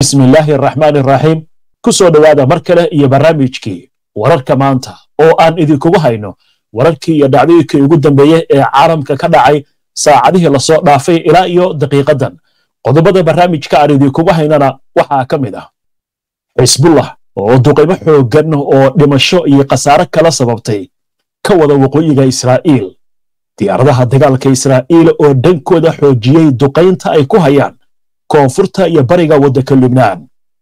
bismi illaahi araxmaani araxiim ku soo dhowaada mar kale iyo barnaamijkii wararka maanta oo aan idinkugu hayno wararkii iyo dhacdooyinkii ugu dambeeyey ee caalamka ka dhacay saacadihii lasoo dhaafay ilaa iyo daqiiqadan qodobada barnaamijka aan idinkugu haynana waxaa ka mid ah xisbullah oo duqaymo xooggan oo dhimasho iyo khasaare kala sababtay ka wada waqooyiga israa'iil diyaaradaha dagaalka israa'iil oo dhankooda xoojiyey duqaynta ay ku hayaan koonfurta iyo bariga waddanka lubnaan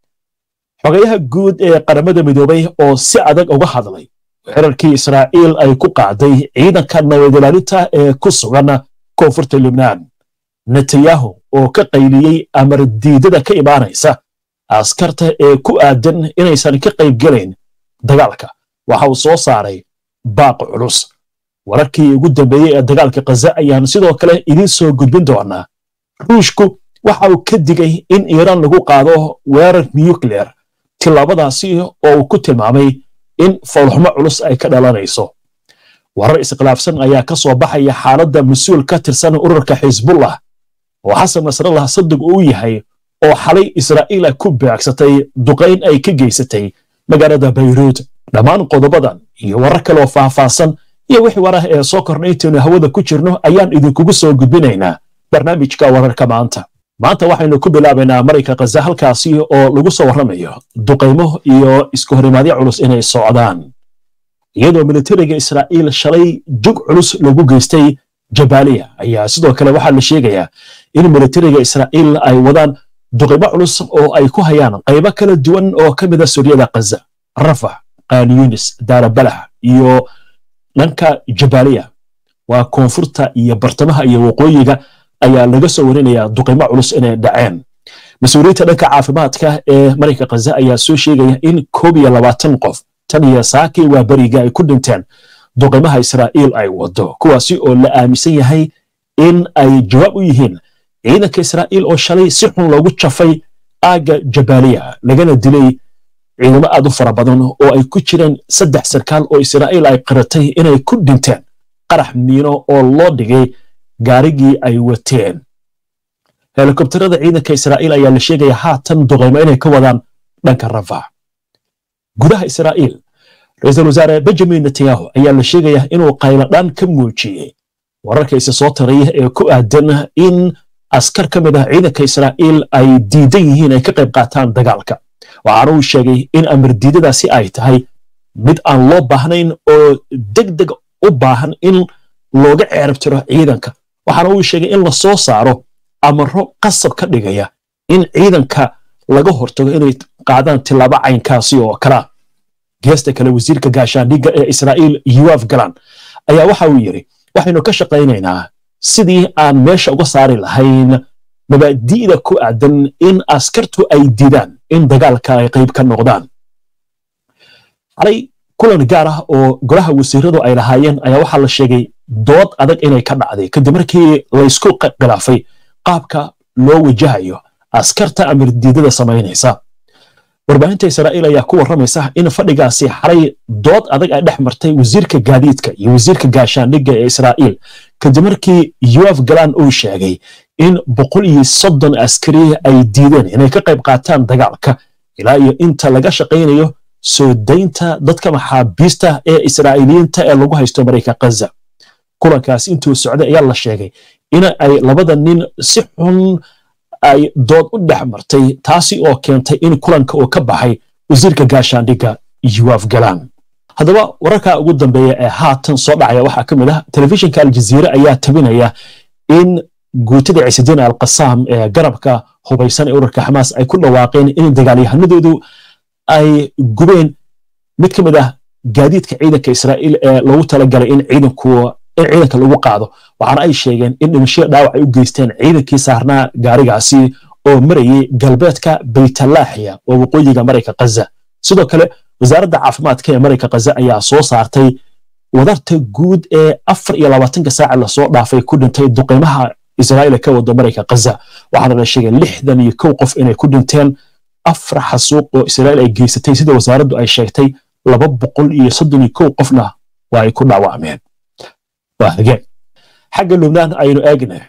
xogayaha guud ee qaramada midoobay oo si adag uga hadlay xerarkii israa'iil ay ku qaaday ciidanka nabadilaalinta ee ku sugan koonfurta lubnaan netanyahu oo ka qayliyey amar diidada ka imaanaysa askarta ee ku aadan inaysan ka qayb gelayn dagaalka waxa uu soo saaray baaq culus wararkii ugu dambeeyey ee dagaalka khaza ayaan sidoo kale idiin soo gudbin doonaa ruushku waxa uu ka digay in iiraan lagu qaado weerar nuclear tillaabadaasi oo uu ku tilmaamay in fowlxumo culus ay ka dhalanayso warar iskhilaafsan ayaa ka soo baxaya xaaladda mas-uul ka tirsan ururka xisbullah oo xasan nasrallah sadig uu yahay oo xalay israa'iil ku beegsatay duqayn ay ka geysatay magaalada bayruud dhammaan qodobadan iyo warar kaleoo faahfaahsan iyo wixii warah ee soo korna intaynu hawada ku jirno ayaan idinkugu soo gudbinaynaa barnaamijka wararka maanta maanta waxaynu ku bilaabaynaa marayka khaza halkaasi oo lagu soo warramayo duqaymo iyo isku horimaadyo culus inay socdaan iyadoo militariga israa'iil shalay jug culus lagu geystay jabaaliya ayaa sidoo kale waxaa la sheegayaa in militariga israa'iil ay wadaan duqaymo culus oo ay ku hayaan qaybo kala duwan oo ka mida suryada khaza rafax qaaniyunis daarabalax iyo dhanka jabaaliya waa koonfurta iyo bartamaha iyo waqooyiga ayaa laga soo warinayaa duqaymo culus inay dhaceen mas-uuliyiinta dhanka caafimaadka ee marayka khaza ayaa soo sheegaya in koob iyo labaatan qof tan iyo saakii waa beriga ay ku dhinteen duqaymaha israa'iil ay wado kuwaasi oo la aaminsan yahay in ay jawaab u yihiin ciidanka israa'iil oo shalay si xun loogu jafay aagga jabaaliya lagana dilay ciidamo aad u fara badan oo ay ku jireen saddex sarkaal oo israa'iil ay qiratay inay ku dhinteen qarax miino oo loo dhigay gaarigii ay wateen helikobtarada ciidanka israa'iil ayaa la sheegaya haatan duqaymo inay ka wadaan dhanka rafax gudaha israa'iil ra-iisul wasaare benjamin netanyahu ayaa la sheegaya inuu qayladhaan ka muujiyey wararka isa soo taraya ee ku aadan in askar ka mid ah ciidanka israa'iil ay diidan yihiin ay ka qayb qaataan dagaalka waxaana uu sheegay in amar diidadaasi ay tahay mid aan loo baahnayn oo deg deg u baahan in looga ceerab tiro ciidanka waxaana uu sheegay in la soo saaro amaro qasab ka dhigaya in ciidanka laga hortago inay qaadaan tillaabo caynkaasi oo kalea geesta kale wasiirka gaashaandhigga ee israa'iil yuwaf galan ayaa waxa uu yidhi waxaynu ka shaqaynaynaa sidii aan meesha uga saari lahayn mabaadi'da ku aadan in askartu ay diidaan in dagaalka ay qayb ka noqdaan xalay kulan gaar ah oo golaha wasiiradu ay lahaayeen ayaa waxaa la sheegay dood adag inay ka dhacday kadib markii laysku khilaafay qaabka loo wajahayo askarta amar diidada samaynaysa warbaahinta israa'iil ayaa ku warramaysa in fadhigaasi xalay dood adag ay dhex martay wasiirka gaadiidka iyo wasiirka gaashaandhigga ee israa'iil kadib markii yuaf galan uu sheegay in boqol iyo soddon askari ay diideen inay ka qayb qaataan dagaalka ilaa iyo inta laga shaqaynayo soo daynta dadka maxaabiista ee israa'iiliyiinta ee lagu haysto marayka khaza kulankaasi intuu socday ayaa la sheegay in ay labada nin si xun ay dood u dhex martay taasi oo keentay in kulanka uu ka baxay wasiirka gaashaandhigga yuwaf galan haddaba wararka ugu dambeeya ee haatan soo dhacaya waxaa ka mid ah telefishinka aljaziire ayaa tabinaya in guutada ciisidiin alqasaam ee garabka hubaysan ee ururka xamaas ay ku dhawaaqeen in dagaalyahanadoodu ay gubeen mid ka mid ah gaadiidka ciidanka israa'iil ee loogu talagalay in ciidanku in ciidanka lagu qaado waxaana ay sheegeen in dhimashada dhaawac ay u geysteen ciidankii saarnaa gaarigaasi oo marayay galbeedka baytalaaxiya oo waqooyiga marayka khaza sidoo kale wasaaradda caafimaadka ee marayka khaza ayaa soo saartay wadarta guud ee afar iyo labaatanka saaca lasoo dhaafay ku dhintay duqeymaha israa'iil ka wado marayka khaza waxaana la sheegay lixdan iyo kow qof inay ku dhinteen afar xasuuq oo israa'iil ay geysatay sida wasaaraddu ay sheegtay laba boqol iyo soddon iyo kow qofna waa ay ku dhaawacmeen waa hageen xagga lubnaan aynu eegna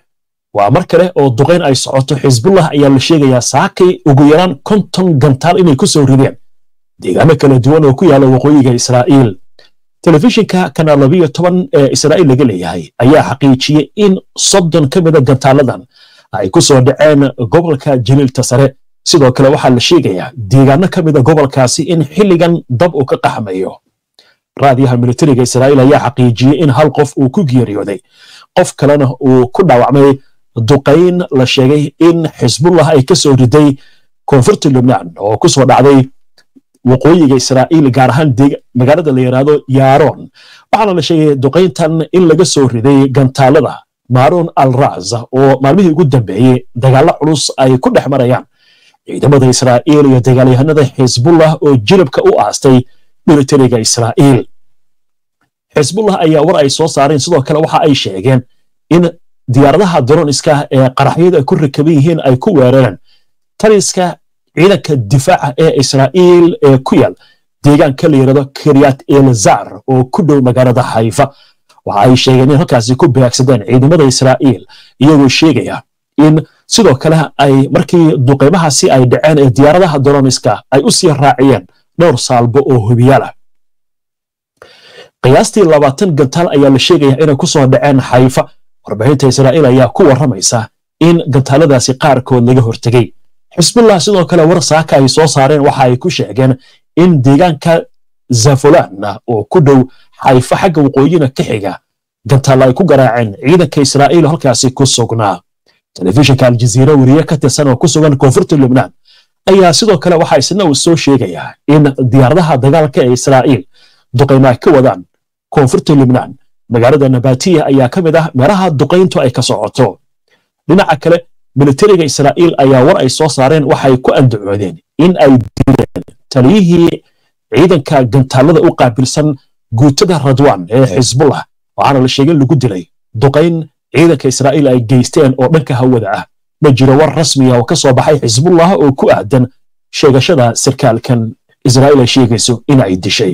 waa mar kale oo duqayn ay socoto xisbullah ayaa la sheegayaa saakay ugu yaraan konton gantaal inay ku soo rideen deegaano kala duwan oo ku yaala waqooyiga israa'iil telefishinka kanaal labiyo toban ee israa'iil laga leeyahay ayaa xaqiijiyey in soddon ka mida gantaaladan ay ku soo dhaceen gobolka jaliilta sare sidoo kale waxaa la sheegayaa deegaano ka mida gobolkaasi in xilligan dab uu ka qaxmayo raadiyaha militariga israa'iil ayaa xaqiijiyey in hal qof uu ku geeriyooday qof kalena uu ku dhaawacmay duqayn la sheegay in xisbullah ay ka soo riday koonfurta lubnaan oo ku soo dhacday waqooyiga israa'iil gaar ahaan magaalada la yidhaahdo yaaroon waxaana la sheegay duqayntan in laga soo riday gantaalada maaroon al raz oo maalmihii ugu dambeeyey dagaallo culus ay ku dhex marayaan ciidamada israa'iil iyo dagaalyahanada xisbullah oo jilibka u aastay militariga israa'iil xisbullah ayaa war ay soo saareen sidoo kale waxa ay sheegeen in diyaaradaha droniska ee qaraxyada ku rakaban yihiin ay ku weerareen taliska ciidanka difaaca ee israa'iil ee ku yaal deegaanka la yidhahdo kiryat elzar oo ku dhow magaalada xayfa waxa ay sheegeen in halkaasi ku beegsadeen ciidamada israa'iil iyagoo sheegaya in sidoo kale ay markii duqeymahaasi ay dhaceen ee diyaaradaha droniska ay u sii raaciyeen dhowr saalbo oo hubiyaalah qiyaastii labaatan gantaal ayaa la sheegaya inay ku soo dhaceen xayfa warbaahinta israa'iil ayaa ku warramaysa in gantaaladaasi qaarkood laga hortegey xisbullah sidoo kale war saaka ay soo saareen waxa ay ku sheegeen in deegaanka zafulan oo ku dhow xayfa xagga waqooyina ka xiga gantaalla ay ku garaaceen ciidanka israa'iil halkaasi ku sugnaa telefishinka aljaziira weriye ka tirsan oo ku sugan koonfurta lubnaan ayaa sidoo kale waxa isna uu soo sheegayaa in diyaaradaha dagaalka ee israa'iil duqayma ay ka wadaan koonfurta lubnaan magaalada nabatiya ayaa ka mid ah meelaha duqayntu ay ka socoto dhinaca kale militariga israa'iil ayaa war ay soo saareen waxay ku andacoodeen in ay dileen taliyihii ciidanka gantaalada u qaabilsan guutada radwan ee xisbullah waxaana la sheegay lagu dilay duqayn ciidanka israa'iil ay geysteen oo dhanka hawada ah ma jiro war rasmiya oo ka soo baxay xisbullah oo ku aadan sheegashada sarkaalkan israa'iil ay sheegayso in ay dishay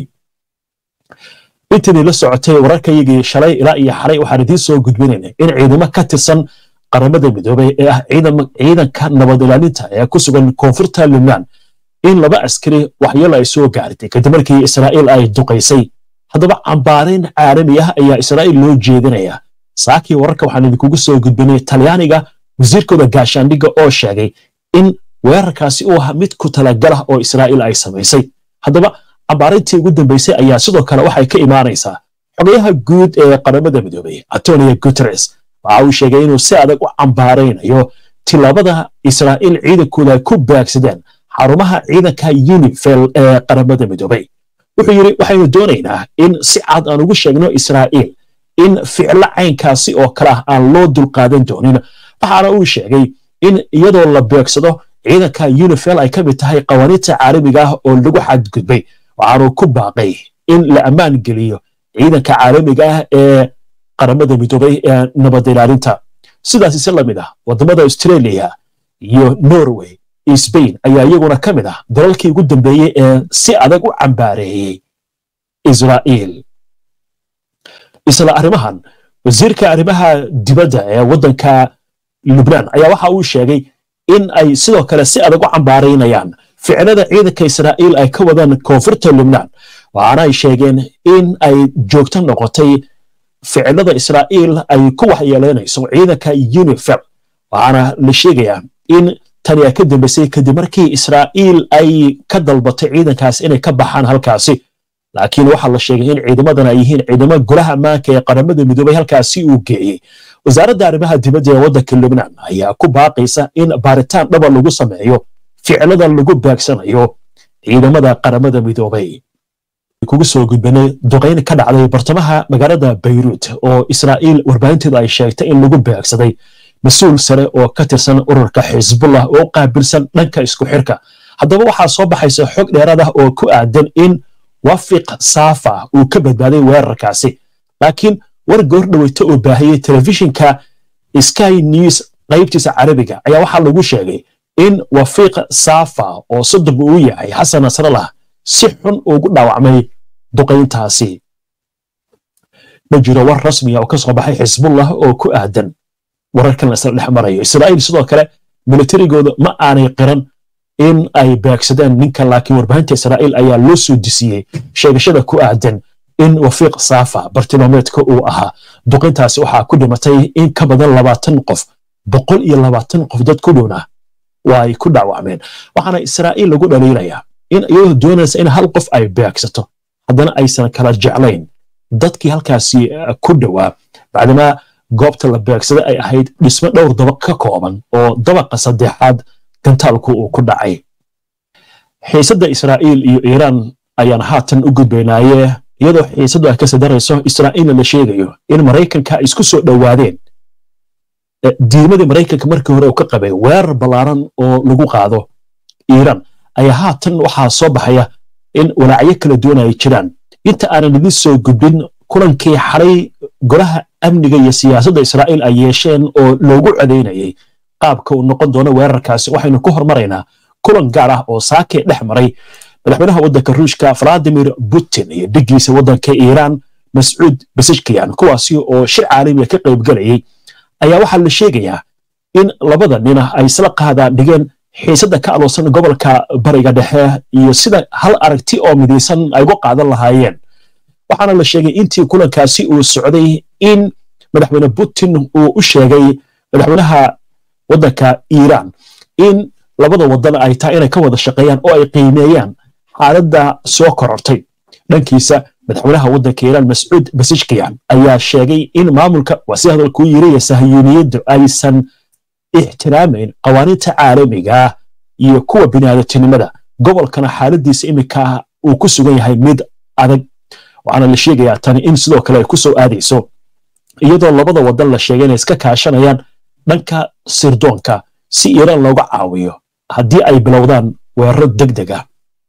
intidii la socotay wararkayagii shalay ilaa iyo xalay waxaan idiin soo gudbinayna in ciidamo ka tirsan qaramada midoobay ee ah ciidanka nabad ilaalinta ee ku sugan koonfurta lubnaan in laba askari waxyeelo ay soo gaartay kadib markii israa'iil ay duqaysay haddaba cambaarayn caalami ah ayaa israa'iil loo jeedinaya saakii wararka waxaan idinkugu soo gudbinay talyaaniga wasiirkooda gaashaandhigga oo sheegay in weerarkaasi uu ahaa mid ku talagalah oo israa'iil ay samaysay haddaba cambaarayntii ugu dambaysay ayaa sidoo kale waxay ka imaanaysaa xogayaha guud ee qaramada midoobay antonio guteres waxa uu sheegay inuu si adag u cambaaraynayo tilaabada israa'iil ciidankooda ay ku baagsadeen xarumaha ciidanka unifel ee qaramada midoobay wuxuu yidhi waxaynu doonaynaa in si cad aan ugu sheegno israa'iil in ficlo caynkaasi oo kale ah aan loo dulqaadan doonin waxaana uu sheegay in iyadoo la beegsado ciidanka unifel ay ka mid tahay qawaaniinta caalamiga ah oo lagu xadgudbay waxaanu ku baaqay in la ammaan geliyo ciidanka caalamiga ah ee qaramada midoobay ee nabad ilaalinta sidaas ise la mid ah waddamada australia iyo norway iyo spain ayaa iyaguna ka mid ah dalalkii ugu dambeeyey ee si adag u cambaareeyey israa'iil isla arrimahan wasiirka arrimaha dibadda ee waddanka lubnaan ayaa waxa uu sheegay in ay sidoo kale si adag u cambaaraynayaan ficilada ciidanka israa'iil ay ka wadaan koonfurta lubnaan waxaana ay sheegeen in ay joogto noqotay ficilada israa'iil ay ku waxyeelaynayso ciidanka unifel waxaana la sheegayaa in tani ay ka dambaysay kadib markii israa'iil ay ka dalbatay ciidankaas inay ka baxaan halkaasi laakiin waxaa la sheegay in ciidamadan ay yihiin ciidamo golaha ammaanka ee qaramada midoobay halkaasi uu geeyey wasaaradda arrimaha dibadda ee waddanka lubnaan ayaa ku baaqaysa in baaritaan dhaba lagu sameeyo ficilada lagu baagsanayo ciidamada qaramada midoobay kugu soo gudbanay duqayn ka dhacday bartamaha magaalada bayruut oo israa'iil warbaahinteedu ay sheegtay in lagu baagsaday mas-uul sare oo ka tirsan ururka xisbullah oo qaabilsan dhanka isku xirka haddaba waxaa soo baxaysa xog dheeraad ah oo ku aadan in wafiq saafa uu ka badbaaday weerarkaasi laakiin war goor dhaweyta oo baahiyey telefishinka sky news qaybtiisa carabiga ayaa waxaa lagu sheegay in wafiiq saafa oo soddon uu yahay xasan nasrallah si xun ugu dhaawacmay duqayntaasi ma jiro war rasmiya oo ka soo baxay xisbullah oo ku aadan wararkan la isla dhex marayo israa'iil sidoo kale militarigooda ma aanay qiran in ay beegsadeen ninkan laakiin warbaahinta israa'iil ayaa loo soo disiyey sheegashada ku aadan in wafiiq saafa bartilmaameedka uu ahaa duqintaasi waxaa ku dhimatay in ka badan labaatan qof boqol iyo labaatan qof dad ku dhowna waa ay ku dhaawacmeen waxaana israa'iil lagu dhaliilayaa in iyadoo doonaysa in hal qof ay beegsato haddana aysan kala jeclayn dadkii halkaasi ku dhowaa bacdamaa goobta la beegsaday ay ahayd dhismo dhowr dabaq ka kooban oo dabaqa saddexaad gantaalku uu ku dhacay xiisadda israa'iil iyo iiraan ayaan haatan u gudbaynaaye iyadoo xiisaddu ay kasii darayso israa'iilna la sheegayo in maraykanka ay isku soo dhowaadeen diimadii maraykanka markii hore uu ka qabay weerar ballaaran oo lagu qaado iiraan ayaa haatan waxaa soo baxaya in walaacyo kala duwan ay jiraan inta aanan idin soo gudbin kulankii xalay golaha amniga iyo siyaasadda israa'iil ay yeesheen oo loogu codaynayay qaabka uu noqon doono weerarkaasi waxaynu ku hormaraynaa kulan gaar ah oo saakee dhex maray madaxweynaha waddanka ruushka valadimir putin iyo dhigiisa waddanka iiraan mascuud basijkiyan kuwaasi oo shir caalamiga ka qaybgelayay ayaa waxaa la sheegayaa in labada nina ay isla qaadaan dhigeen xiisadda ka aloosan gobolka bariga dhexe iyo sida hal aragti oo midaysan ay uga qaadan lahaayeen waxaana la sheegay intii kulankaasi uu socday in madaxweyne putin uu u sheegay madaxweynaha waddanka iiraan in labada wadan ay tahay inay ka wada shaqeeyaan oo ay qiimeeyaan xaaladda soo korortay dhankiisa madaxweynaha waddanka iiraan mascuud basijkiyan ayaa sheegay in maamulka waa si hadalkuu yiri sahiyuuniyaddu aysan ixtiraamayn qawaaniinta caalamiga iyo kuwa biniaadatinimada gobolkana xaaladiisa iminka uu ku sugan yahay mid adag waxaana la sheegayaa tani in sidoo kale ay ku soo aadayso iyadoo labada wadan la sheegay inay iska kaashanayaan dhanka sirdoonka si iiraan looga caawiyo haddii ay bilowdaan weeraro deg deg ah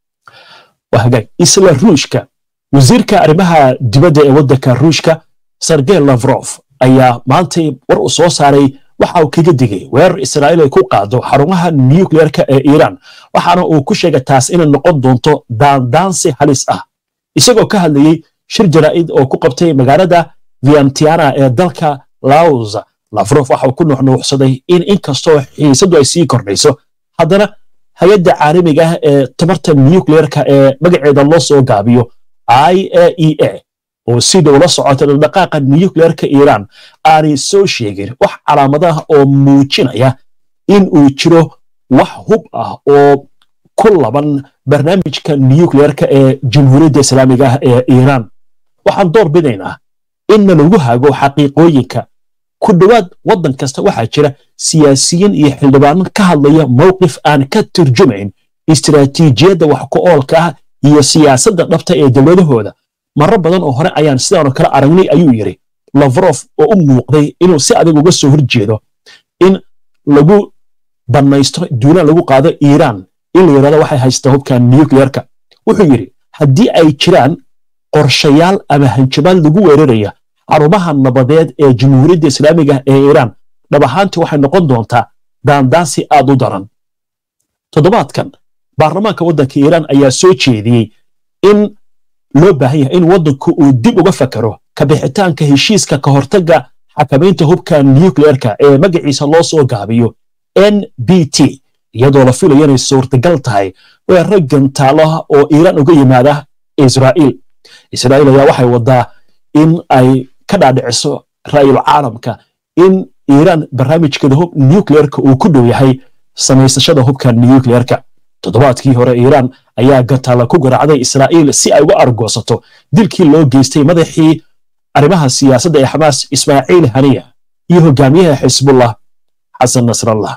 isla ruushka wasiirka arrimaha dibadda ee waddanka ruushka sergey lavrof ayaa maantay war uu soo saaray waxa uu kaga digay weerar israa'iil ay ku qaado xarumaha nukleerka ee iiraan waxaana uu ku sheegay taas inay noqon doonto daandaansi halis ah isagoo ka hadlayey shir jaraa'id oo ku qabtay magaalada vientiana ee dalka laos lafrof waxa uu ku nuuxnuuxsaday in inkastoo xiisaddu ay sii kordhayso haddana hay-adda caalamiga ah ee tamarta nukleerka ee magaceeda loo soo gaabiyo i a e a oo si dhow la socota dhaqdhaqaaqa nukleerka iiraan aanay soo sheegin wax calaamadaha oo muujinaya in uu jiro wax hub ah oo ku laban barnaamijka nukleerka ee jamhuuriyadda islaamiga ah ee iiraan waxaan door bidaynaa inna lagu hago xaqiiqooyinka ku dhowaad waddan kasta waxaa jira siyaasiyiin iyo xildhibaano ka hadlaya mowqif aan ka turjumayn istiraatiijiyadda wax ku oolka ah iyo siyaasadda dhabta ee dowladahooda marar badan oo hore ayaan sidaanoo kale aragnay ayuu yidhi lavrof oo u muuqday inuu si adag uga soo horjeedo in lagu bannaysto duulaan lagu qaado iiraan in la yidhahdo waxay haystaa hubka nukleerka wuxuu yidhi haddii ay jiraan qorshayaal ama hanjabaad lagu weeraraya xarumaha nabadeed ee jamhuuriyadda islaamiga ee iiraan dhab ahaantii waxay noqon doontaa daandaansi aad u daran toddobaadkan baarlamaanka waddanka iiraan ayaa soo jeediyey in loo baahan yahay in waddanku uu dib uga fakaro kabixitaanka heshiiska ka hortagga xakamaynta hubka nukleerka ee magaciisa loo soo gaabiyo n b t iyadoo la filayo inay suurtagal tahay weeraro gantaalo oo iiraan uga yimaada israa'iil israa'iil ayaa waxay waddaa in ay ka dhaadhiciso ra'yul caalamka in iiraan barnaamijkeeda hub nukleerka uu ku dhow yahay samaysashada hubka nukleerka toddobaadkii hore iiraan ayaa gantaala ku garaacday israa'iil si ay uga argoosato dilkii loo geystay madaxii arrimaha siyaasadda ee xamaas ismaaciil haniya iyo hogaamiyaha xisbullah xasan nasrallah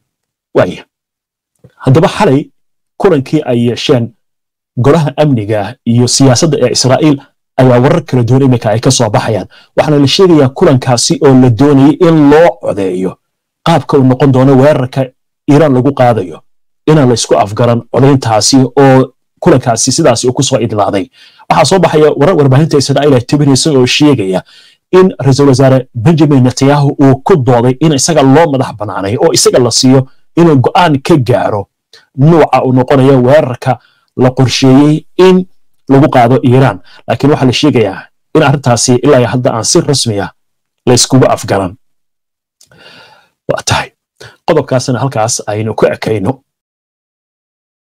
waaya haddaba xalay kulankii ay yeesheen golaha amniga iyo siyaasadda ee israa'iil ayaa warar kala duwan iminka ay ka soo baxayaan waxaana la sheegayaa kulankaasi oo la doonayay in loo codeeyo qaabka uu noqon doono weerarka iiraan lagu qaadayo inaan la isku afgaran codayntaasi oo kulankaasi sidaasi uu ku soo idlaaday waxaa soo baxaya warar warbaahinta israa'iil ay tibinaysa oo sheegaya in ra-iisul wasaare benjamin netanyahu uu ku dooday in isaga loo madax bannaanay oo isaga la siiyo inuu go'aan ka gaaro nuuca uu noqonayo weerarka la qorsheeyey in lagu qaado iiraan laakiin waxaa la sheegayaa in arrintaasi ilaa hadda aan si rasmiya la iskugu afgaran waa tahay qodobkaasna halkaas aynu ku ekayno